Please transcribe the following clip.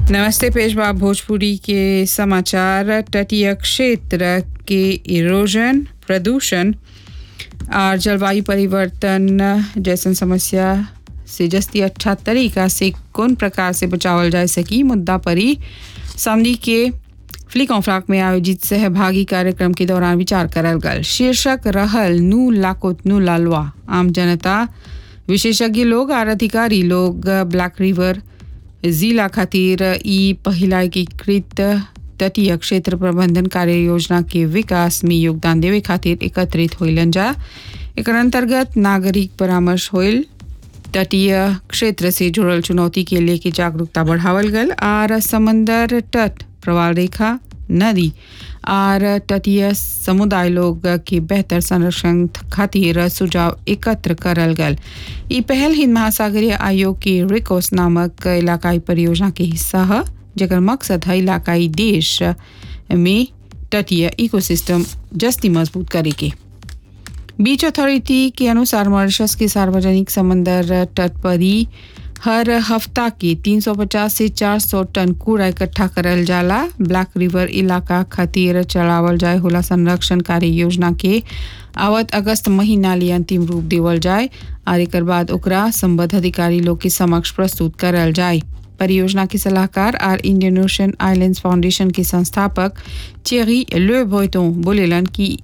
नमस्ते पेशवा भोजपुरी के समाचार तटीय क्षेत्र के इरोजन प्रदूषण और जलवायु परिवर्तन जैसन समस्या से जस्ती अच्छा तरीका से कौन प्रकार से बचावल जा सकी मुद्दा पर ही सामने के फ्ली कॉन्फ्राक में आयोजित सहभागी कार्यक्रम के दौरान विचार करल गल शीर्षक रहल नू लाकोत नू लालवा आम जनता विशेषज्ञ लोग और अधिकारी लोग ब्लैक रिवर जिला खातिर ई पहिला एकीकृत तटीय क्षेत्र प्रबंधन कार्य योजना के विकास में योगदान देवे खातिर एकत्रित होइलन जा एकर अंतर्गत नागरिक परामर्श होइल तटीय क्षेत्र से जुड़ल चुनौती के लेके जागरूकता बढ़ावल गल और समंदर तट प्रवाल रेखा नदी और तटीय समुदाय लोग के बेहतर संरक्षण खातिर सुझाव एकत्र करल गल ई पहल हिंद महासागरीय आयोग के रिकोस नामक इलाकाई परियोजना के हिस्सा है जेकर मकसद है इलाकाई देश में तटीय इकोसिस्टम जस्ती मजबूत करे के बीच अथॉरिटी के अनुसार मॉरिशस के सार्वजनिक समंदर तट पर ही हर हफ्ता के 350 से 400 टन कूड़ा इकट्ठा करल जाला ब्लैक रिवर इलाका खातिर चलावल जाए होला संरक्षण कार्य योजना के आवत अगस्त महीना लिए अंतिम रूप देवल जाए और एक बाद ओकरा संबद्ध अधिकारी लोग के समक्ष प्रस्तुत करल जाए परियोजना के सलाहकार और इंडियन ओशन आइलैंड्स फाउंडेशन के संस्थापक चेरी ले बोइटों बोलेलन कि